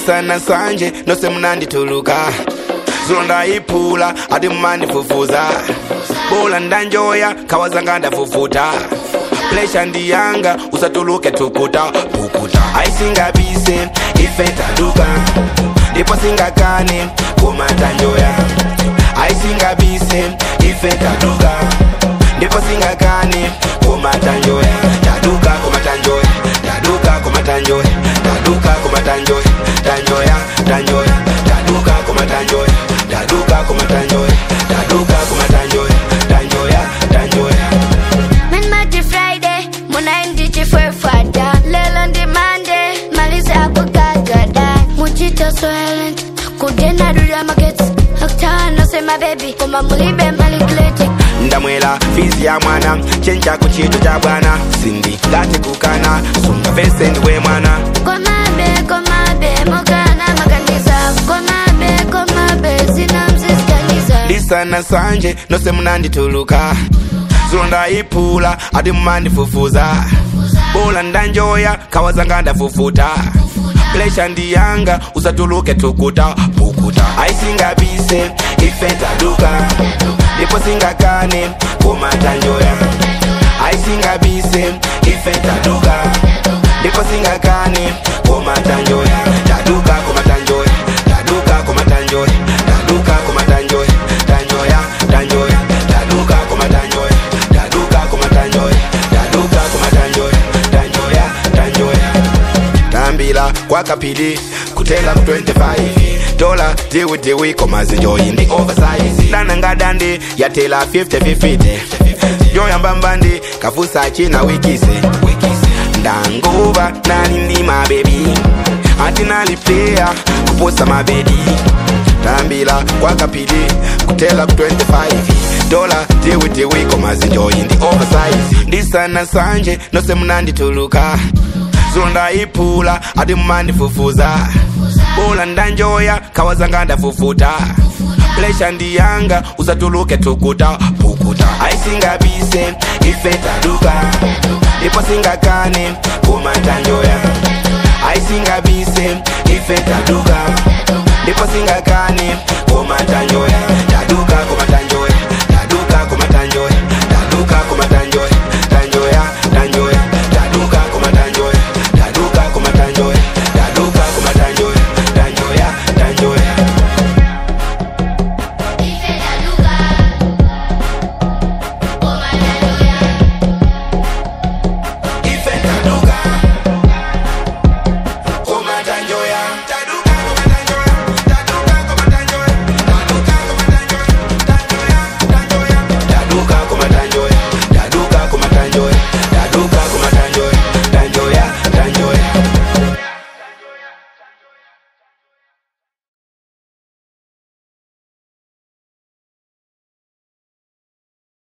ndisana sanje nose munandituluka zulo ndayiphula ati mumandifufuza bola ndanjoya khawazanga ndafufuta plesha ndiyanga usatuluke tukuta pukuta aisingabise ife taduka ndipo singakane kumatanjoya aisingabise ife taduka ndipo singakane kumatanjoya taduka kumatanjoya taduka kumatanjoya taduka kumatanjoya tanjoya tanjoya taduka kumatanjoya taduka kumatanjoya taduka kumatanjoya tanjoya tanjoya Men Monday Friday, munaindi chifwefwata lelo ndi Monday, maliza akukagada muchita silent kudena dula magets aktana sema baby koma mulibe malikleti ndamwela fizi ya mwana chenja ku chitu cha bwana sindi ngati kukana sunga vese ndiwe mwana komabe komabe mukana makanisa komabe komabe sina msisikanisa ndisana sanje nose munandituluka zulo ndayiphula ati mumandifufuza bola ndanjoya khawazanga ndafufuta plesha ndiyanga usatuluke tukuta pukuta aisingabise ife taduka ndipo singakane kumatanjoya aisingabise ife taduka ndipo singakane kumatanjoya taduka kumatanjoya taduka kumatanjoya taduka kumatanjoya tanjoya tanjoya taduka kumatanjoya taduka kumatanjoya taduka kumatanjoya tanjoya tanjoya tambila kwakapili kutenga ku 25 dola diwi diwi komazinjoyi ndi oversize dananga dandi yatela 50-50 yoyambambandi kafusa china wikise ndanguva nali ndi mabebi ati naliplaya kuposa mabedi tambila kwakapili kutela ku 25 dola diwi diwi komazinjoyi ndi oversize ndisana sanje nose munandituluka zulo ndayiphula ati mumandifufuza bola ndanjoya khawazanga ndafufuta plesha ndiyanga usatuluke tukuta pukuta aisingabise ife taduka ndipo singakane kumatanjoya aisingabise ife taduka ndipo singakane kumatanjoya taduka kumatanjoya